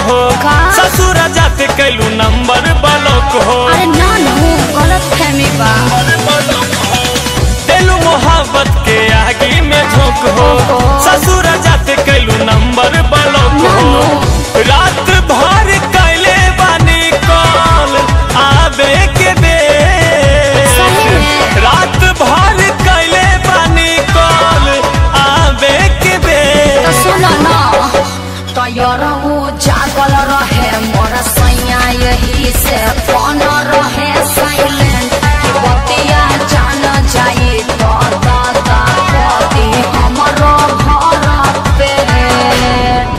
हो का? ससुर जाते कैलू नंबर ब्लॉक हो अरे ना नु गलत फहमी बा दिलू मोहब्बत के आगे में झोंक हो ओहो। ससुर जाते कैलू नंबर ब्लॉक ना, हो रात भर कैले बानी कॉल आबे के दे सही में? रात भर कैले बानी कॉल आबे के दे तो सुन ना तैयार हो जागल रहे मोर सैया यही से फोन रहे साइलेंट कि बतिया जान जाई तो दादा कदी हमरो घर पेट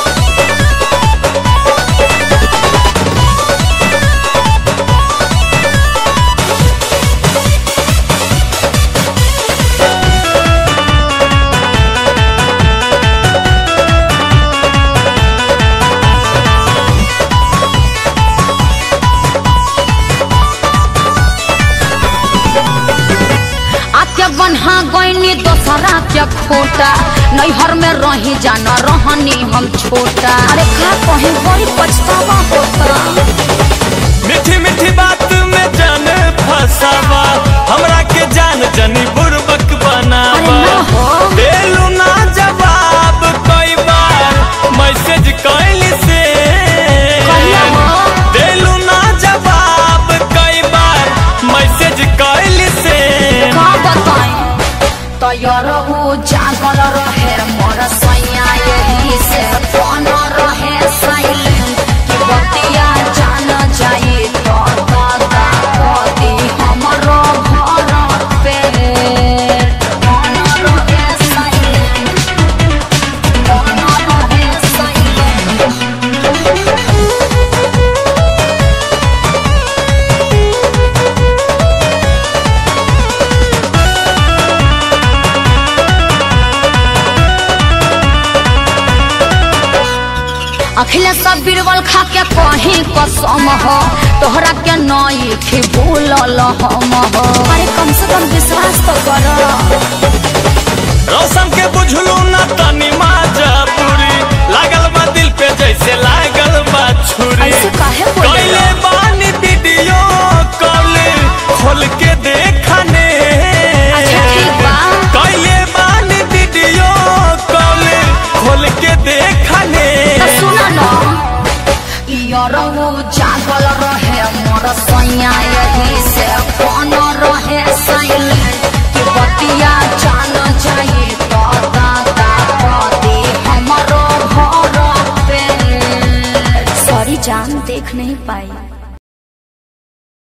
आके बन्हा गईनी दोसरा के खोटा नैहर में रही जाना रहनी हम छोटा अरे का कहीं बड़ी पछतावा होता मीठी मीठी बात में जान फसावा हमरा के जान जनी बुरबक बनावा अरे ना हो। देलू ना जवाब कई बार मैसेज कैली से कहिया हो? देलू ना जवाब कई बार मैसेज कैली से का बताई तैयार हो जागल रहे मोर सैया यही से फोन रहे साइलेंट कि बतिया जान जाई तो दादा कदी हमरो घर पे फोन रहे साइलेंट फोन रहे साइलेंट अखिलेश बीरबल खा के कहीं कसम हो तोहरा के नई थी भूलल हम हो अरे कम से कम विश्वास तो करो रौशन के बुझलू ना तनी माजा पूरी लागल बा दिल पे जैसे लागल बा छुरी ऐसे काहे बोले कैले बानी वीडियो कॉल खोल के देखने अच्छा ठीक बा कैले बानी वीडियो कॉल खोल के देखने तो सुनो ना यारो जागल रहे मोर सैया यही से फोन रहे साइलेंट कि बतिया जान जाई तो दादा कदी हमरो घर पे सॉरी जान देख नहीं पाई